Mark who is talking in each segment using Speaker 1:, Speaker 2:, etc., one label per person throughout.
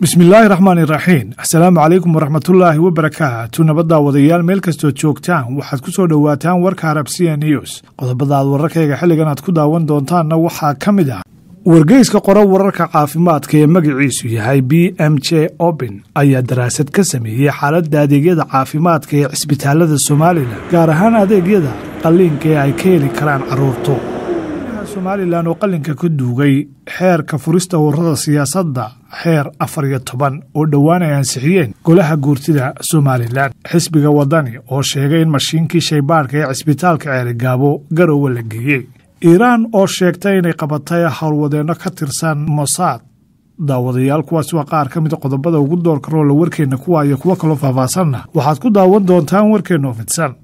Speaker 1: bismillaahi raxmaani raxiim asalaamu calaykum waraxmatullaahi wabarakaatu nabaddaa wadayaal meel kastood joogtaan waxaad ku soo dhowaataan warka arabsiya news qodobada aad wararkayga xilligan aad ku daawan doontaanna waxaa ka mid ah wargeyska qora wararka caafimaadka ee magaciisu yahay b m j oben ayaa daraasad ka sameeyey xaaladda adeegyada caafimaadka ee cisbitaalada somalilan gaar ahaan adeegyada qalliinka ee ay ka heli karaan carruurtu somalilan oo qalinka ka duugay xeerka furista ururada siyaasadda xeer afar iyo toban oo dhowaan ay ansixiyeen golaha guurtida somalilan xisbiga wadani oo sheegay in mashiinkii shaybaadhka ee cisbitaalka ceeligaabo garowe la geeyey iiraan oo sheegtay inay qabatay howlwadeenno ka tirsan mosaad daawadayaal kuwaas waa qaar ka mida qodobada ugu doorka roola warkeenna kuwa iyo kuwo kaloo faahfaasanna waxaad ku daawan doontaan warkeenna oo fidsan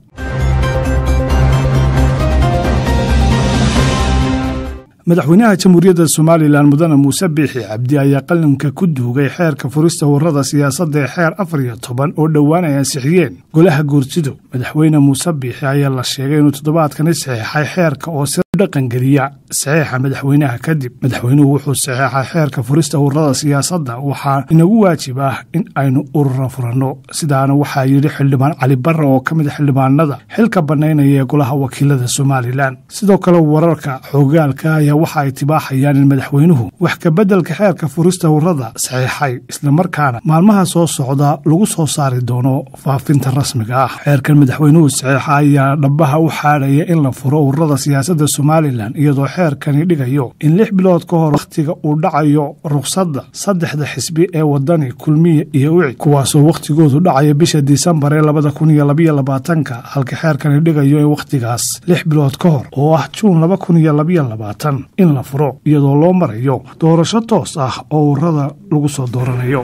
Speaker 1: madaxweynaha jamhuuriyadda somalilan mudane muuse biixi cabdi ayaa qalinka ku duugay xeerka furista ururada siyaasadda ee xeer afar iyo toban oo dhowaan ay ansixiyeen golaha guurtidu madaxweyne muuse biixi ayaa la sheegay inuu toddobaadkani saxeexay xeerka oo si dhaqangeliya saxeexa madaxweynaha kadib madaxweynuhu wuxuu saxeexay xeerka furista ururada siyaasadda waxaa inagu waajib ah in aynu urura furanno sidaana waxaa yidhi xildhibaan cali barre oo ka mid xildhibaanada xilka bannaynaya ee golaha wakiilada somalilan sidoo kale wararka xoogaalka ayaa waxa ay tibaaxayaan in madaxweynuhu wax kabeddelka xeerka furista ururada saxeexay islamarkaana maalmaha soo socda lagu soo saari doono faafinta rasmiga ah xeerkan madaxweynuhu saxeexa ayaa dhabaha u xaadhaya in la furo ururada siyaasadda somalilan iyadoo xeerkani dhigayo in lix bilood ka hor wakhtiga uu dhacayo rukhsadda saddexda xisbi ee wadani kulmiya iyo wici kuwaasoo wakhtigoodu dhacaya bisha disembar ee labada kun iyo labaiyo labaatanka halka xeerkani dhigayo in wakhtigaas lix bilood ka hor oo ah juun laba kun iyo labaiyo labaatan in la furo iyadoo loo marayo doorasho toos ah oo ururada lagu soo dooranayo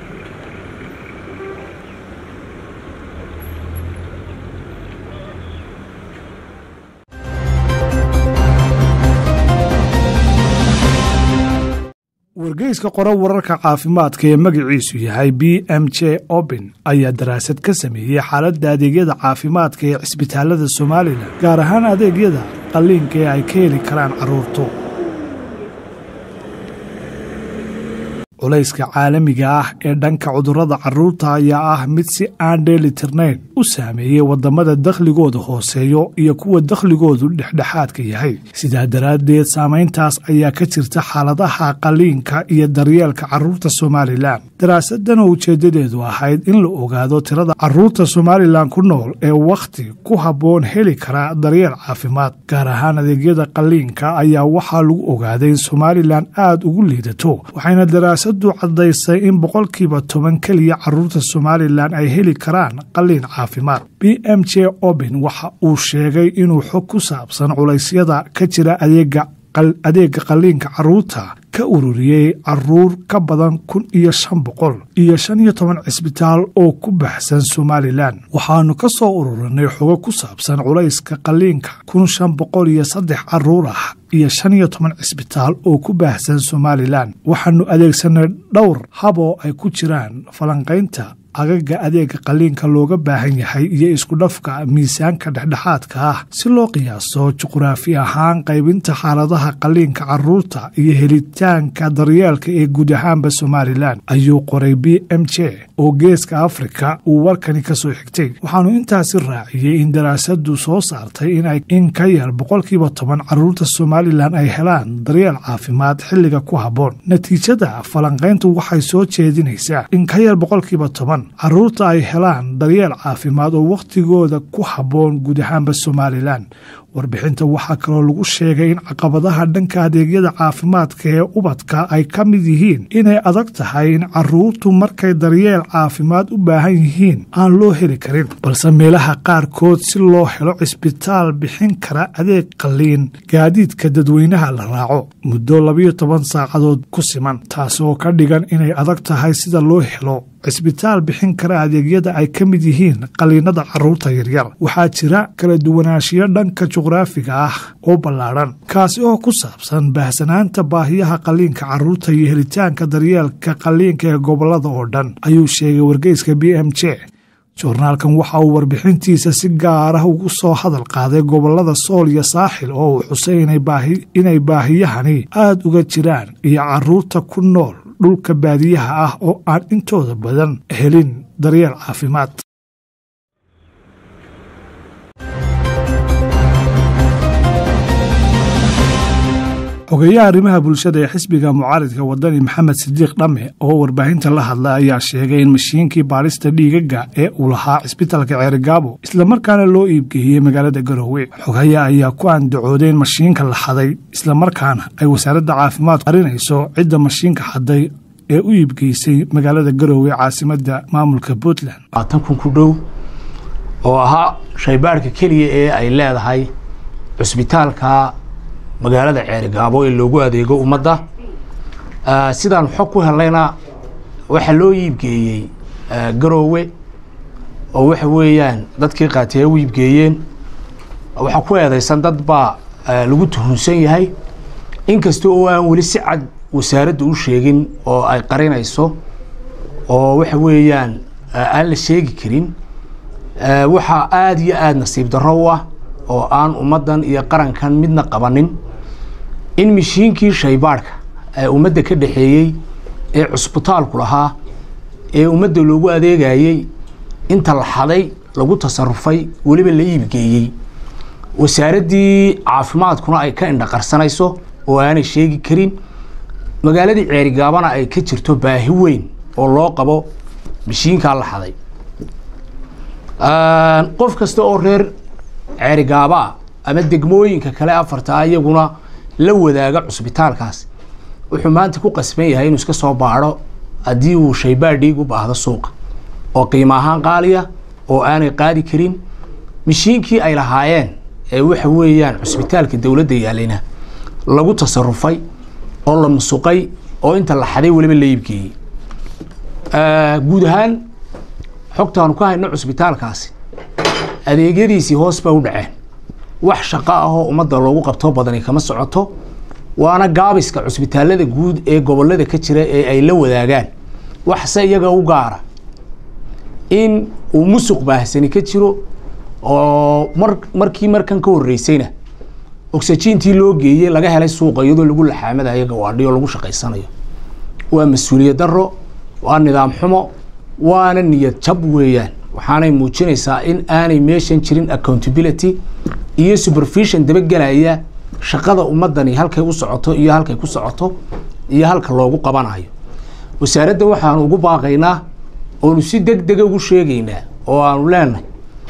Speaker 1: wargeyska qora wararka caafimaadka ee magaciisu yahay b m j oben ayaa daraasad ka sameeyey xaaladda adeegyada caafimaadka ee cisbitaalada somalilan gaar ahaan adeegyada qalliinka ee ay ka heli karaan carruurtu culayska caalamiga ah ee dhanka cudurrada carruurta ayaa ah mid si aan dheelitirnayn u saameeyey waddamada dakhligooda hooseeyo iyo kuwa dakhligoodu dhexdhexaadka yahay sidaa daraaddeed saamayntaas ayaa ka jirta xaaladaha qalliinka iyo daryeelka carruurta somalilan daraasadan oo ujeeddadeedu ahayd in la ogaado tirada carruurta somalilan ku nool ee wakhti ku habboon heli kara daryeel caafimaad gaar ahaan adeegyada qalliinka ayaa waxaa lagu ogaaday in somalilan aad ugu liidato waxayna daraasadu caddaysay in boqolkiiba toban keliya carruurta somalilan ay heli karaan qalliin caafimaad b m j oben waxa uu sheegay inuu xog ku saabsan culaysyada ka jira adeega adeega qalliinka carruurta ka ururiyey caruur ka badan kun iyo shan boqol iyo shan iyo toban cisbitaal oo ku baxsan somalilan waxaanu ka soo ururinay xogo ku saabsan culayska qalliinka kun shan boqol iyo saddex caruur ah iyo shan iyo toban cisbitaal oo ku baahsan somalilan waxaanu adeegsanay dhowr hab oo ay ku jiraan falanqaynta agaga adeega qalliinka looga baahan yahay iyo iskudhafka miisaanka dhexdhexaadka ah si loo qiyaaso juquraafi ahaan qaybinta xaaladaha qalliinka carruurta iyo helitaanka daryeelka ee guud ahaanba somalilan ayuu qoray b m j oo geeska afrika uu warkani ka soo xigtay waxaanu intaasi raaciyey in daraasadu soo saartay in ka yar boqolkiiba toban carruurta somalilan ay helaan daryeel caafimaad xilliga ku habboon natiijada falanqayntu waxay soo jeedinaysaa in ka yar boqolkiiba toban carruurta ay helaan daryeel caafimaad oo wakhtigooda ku habboon guud ahaanba somalilan warbixinta waxaa kaloo lagu sheegay in caqabadaha dhanka adeegyada caafimaadka ee ubadka ay ka mid yihiin inay adag tahay in carruurtu markay daryeel caafimaad u baahan yihiin aan loo heli karin balse meelaha qaarkood si loo helo cisbitaal bixin kara adeeg qalliin gaadiidka dadweynaha la raaco muddo labayo toban saacadood ku siman taasi oo ka dhigan inay adag tahay sida loo helo cisbitaal bixin kara adeegyada ay ka mid yihiin qalliinada carruurta yaryar waxaa jira kala duwanaanshiyo dhanka juqraafiga ah oo ballaadhan kaasi oo ku saabsan baahsanaanta baahiyaha qalliinka carruurta iyo helitaanka daryeelka qalliinka ee gobollada oo dhan ayuu sheegay wargeyska b m j joornaalkan waxa uu warbixintiisa si gaar ah ugu soo hadal qaaday gobollada sool iyo saaxil oo uu xusay inay baahiyahani aad uga jiraan iyo carruurta ku nool dhulka baadiyaha ah oo aan intooda badan helin daryeel caafimaad xogeeyaha arrimaha bulshada ee xisbiga mucaaridka wadani maxamed sidiiq dhamme oo warbaahinta la hadla ayaa sheegay in mashiinkii baadhista dhiigaga ee uu lahaa cisbitalka ceerigaabo islamarkaana loo iibgeeyey magaalada garoowe xogeeya ayaa ku andacooday in mashiinka la xaday islamarkaana ay wasaaradda caafimaadku qarinayso cidda mashiinka xaday ee u iibgeysay magaalada garoowe caasimadda maamulka puntland
Speaker 2: labaatan kun ku dhow oo ahaa shaybaarhka keliya ee ay leedahay cusbitaalka magaalada ceerigaabo ee loogu adeego ummadda sidaan xog ku helayna waxaa loo iibgeeyey garoowe oo waxa weeyaan dadkii qaatay ay u iibgeeyeen waxaa ku eedeysan dad baa lagu tuhunsan yahay inkasta oo aan weli si cad wasaaradda u sheegin oo ay qarinayso oo waxa weeyaan aan la sheegi karin waxaa aada iyo aada nasiib darro u ah oo aan ummaddan iyo qarankan midna qabanin in mashiinkii shaybaadhka ee ummadda ka dhexeeyey ee cusbitaalku lahaa ee ummadda loogu adeegayey inta la xaday lagu tasarufay weliba la iibgeeyey wasaaraddii caafimaadkuna ay ka indhaqarsanayso oo aanay sheegi karin magaaladii ceerigaabana ay ka jirto baahi weyn oo loo qabo mashiinkaa la xaday qof kasta oo reer ceerigaabaa ama degmooyinka kale afartaa iyaguna la wadaaga cusbitaalkaas wuxuu maanta ku qasban yahay inuu iska soo baadho haddii uu shaybaadh dhiig u baahdo suuqa oo qiimo ahaan qaaliya oo aanay qaadi karin mashiinkii ay lahaayeen ee waxa weeyaan cusbitaalka dowladda yaalayna lagu tasarufay oo la musuqay oo inta la xaday weliba la iibgeeyey guud ahaan xogtaanu ka hayno cusbitaalkaasi adeegyadiisii hoos ba u dhaceen wax shaqo ahoo ummadda loogu qabtoo badani kama socoto waana gaabiska cusbitaalada guud ee gobolada ka jira ee ay la wadaagaan waxse iyaga u gaara in uu musuq baahsani ka jiro oo mar markii markan ka horreysayna oxygentii loo geeyey laga helay suuqa iyadoo lagu laxaamadayo gawaadhiyo lagu shaqaysanayo waa mas-uuliyad darro waa nidaam xumo waana niyad jab weeyaan waxaanay muujinaysaa in aanay meeshan jirin accountability iyo supervision dabagelaya shaqada ummadani halkay u socoto iyo halkay ku socoto iyo halka loogu qabanayo wasaaradda waxaanu ugu baaqaynaa oonu si deg dega ugu sheegaynaa oo aanu leenahay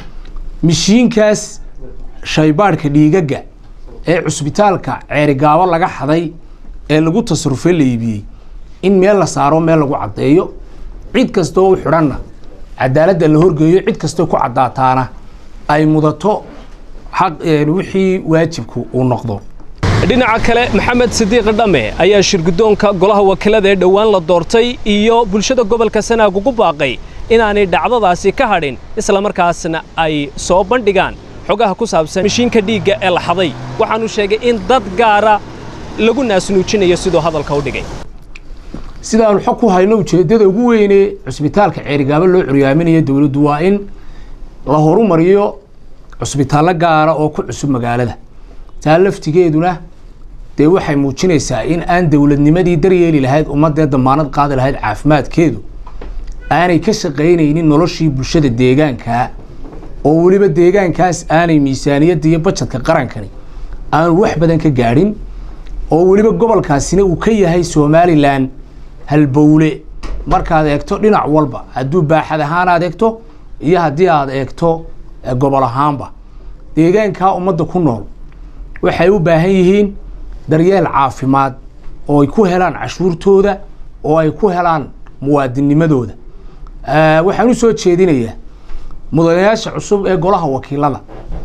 Speaker 2: mishiinkaas shaybaadhka dhiigaga ee cusbitaalka ceerigaabo laga xaday ee lagu tasarufay la iibiyey in meel la saaro meel lagu caddeeyo cid kastoo u xidhanna cadaaladda la horgeeyo cid kastoo ku caddaataana ay mudato xaq wixii waajibku uu noqdo
Speaker 3: dhinaca kale maxamed sidiiq dhamme ayaa shirguddoonka golaha wakiilada ee dhowaan la doortay iyo bulshada gobolka sanaag ugu baaqay inaanay dhacdadaasi ka hadhin islamarkaasna ay soo bandhigaan xogaha ku saabsan mashiinka dhiigga ee la xaday waxaanu sheegay in dad gaara lagu naasnuujinayo siduu hadalka u dhigay
Speaker 2: sidaanu xog ku hayno ujeeddada ugu weyne cusbitaalka ceerigaabo loo curyaaminayo dowladdu waa in la horumariyo cusbitaallo gaara oo ku cusub magaalada taa laftigeeduna dee waxay muujinaysaa in aan dowladnimadii daryeeli lahayd ummadee damaanad qaadi lahayd caafimaadkeedu aanay ka shaqaynaynin noloshii bulshada deegaankaa oo weliba deegaankaas aanay miisaaniyadda iyo bajadka qarankani aanu wax badan ka gaadhin oo weliba gobolkaasina uu ka yahay somalilan halbowle markaad eegto dhinac walba hadduu baaxad ahaan aad eegto iyo haddii aad eegto gobol ahaanba deegaankaa ummadda ku nool waxay u baahan yihiin daryeel caafimaad oo ay ku helaan cashuurtooda oo ay ku helaan muwaadinnimadooda waxaan u soo jeedinayaa mudanayaasha cusub ee golaha wakiilada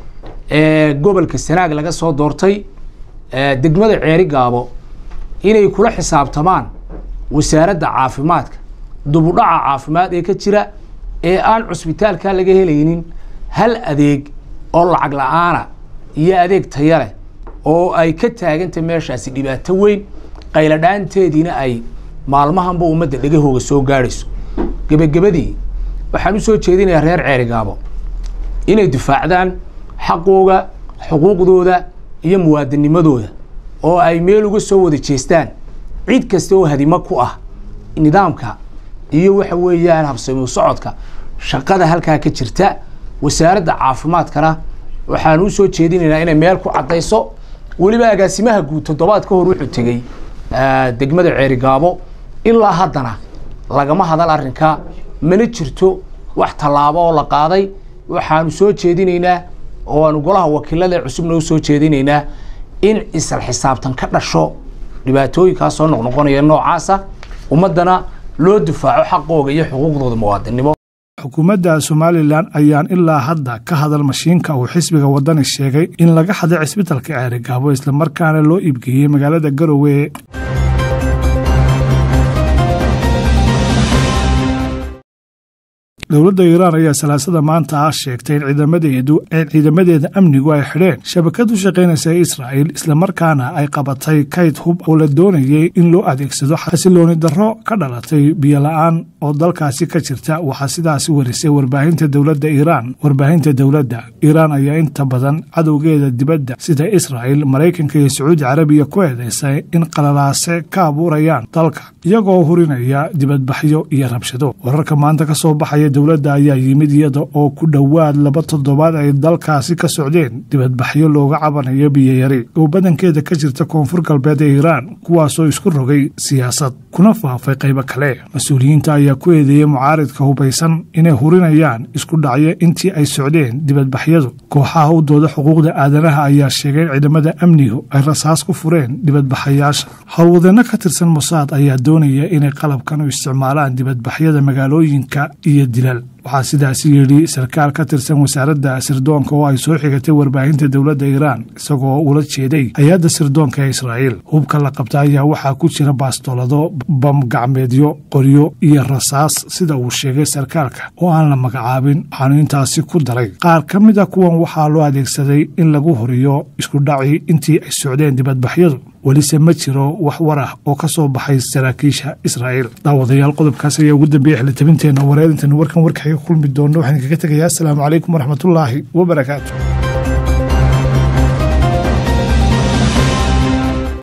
Speaker 2: ee gobolka sanaag laga soo doortay degmada ceeri gaabo inay kula xisaabtamaan wasaaradda caafimaadka dubudhaca caafimaad ee ka jira ee aan cusbitaalka laga helaynin hal adeeg oo lacag la-aana iyo adeeg taya leh oo ay ka taaganta meeshaasi dhibaato weyn qayladhaanteediina ay maalmahanba ummadda dhegahooga soo gaadhayso gebagabadii waxaan u soo jeedinayaa reer ceerigaabo inay difaacdaan xaqooga xuquuqdooda iyo muwaadinimadooda oo ay meel uga soo wada jeestaan cid kasta oo hadimo ku ah nidaamka iyo waxa weeyaan habsami socodka shaqada halkaa ka jirta wasaaradda caafimaadkana waxaan u soo jeedinaynaa inay meel ku caddayso weliba agaasimaha guud toddobaad ka hor wuxuu tegey degmada ceerigaabo ilaa haddana lagama hadal arrinka mana jirto wax tallaabo oo la qaaday waxaanu soo jeedinaynaa oo aanu golaha wakiilada cusubna u soo jeedinaynaa in isla xisaabtan ka dhasho dhibaatooyinkaas soo noqnoqonaya noocaasa ummaddana loo difaaco xaqooga iyo xuquuqdooda muwaadinimo
Speaker 1: xukuumadda somalilan ayaan ilaa hadda ka hadal mashiinka uu xisbiga wadani sheegay in laga xaday cisbitalka ceerigaabo islamarkaana loo iibgeeyey magaalada garowe dowladda iiraan ayaa salaasada maanta ah sheegtay in ciidamadeedu in ciidamadeeda amnigu ay xidheen shabakad u shaqaynaysa israa'il islamarkaana ay qabatay kayd hub oo la doonayay in loo adeegsado xasilooni darro ka dhalatay biyola-aan oo dalkaasi ka jirta waxaa sidaasi warisay warbaahinta dowladda iiraan warbaahinta dowladda iiraan ayaa inta badan cadowgeeda dibadda sida israa'il maraykanka iyo sacuudi carabiya ku eedaysay in qalalaase ka abuurayaan dalka iyagoo hurinaya dibadbaxyo iyo rabshado wararka maanta ka soo baxaya dowladda ayaa yimid iyada oo ku dhowaad laba toddobaad ay dalkaasi ka socdeen dibadbaxyo looga cabanayo biyoyari oo badankeeda ka jirta koonfur galbeed ee iiraan kuwaasoo isku rogay siyaasad kuna faafay qaybo kale mas-uuliyiinta ayaa ku eedeeyey mucaaridka hubaysan inay hurinayaan isku dhacyo intii ay socdeen dibadbaxyadu kooxaha u dooda xuquuqda aadanaha ayaa sheegay in ciidamada amnigu ay rasaas ku fureen dibadbaxayaasha howlwadeenno ka tirsan mosaad ayaa doonaya inay qalabkan u isticmaalaan dibadbaxyada magaalooyinka iyo dilal waxaa sidaasi yidhi sarkaal ka tirsan wasaaradda sirdoonka oo ay soo xigatay warbaahinta dowladda iiraan isagoo ula jeeday hay-adda sirdoonka ee israa'iil hubka la qabta ayaa waxaa ku jira baastolado bam gacmeedyo qoryo iyo rasaas sida uu sheegay sarkaalka oo aan la magacaabin waxaanu intaasi ku daray qaar ka mid a kuwan waxaa loo adeegsaday in lagu horiyo isku dhaci intii ay socdeen dibadbaxyadu welise ma jiro wax war ah oo ka soo baxay saraakiisha israa'iil daawadayaal qodobkaas ayaa ugu dambeeyey xilitabinteenna wareerintan warkan warkaxaga kulmi doona waxaan kaga tegayaa asalaamu calaykum waraxmatullaahi wabarakaatu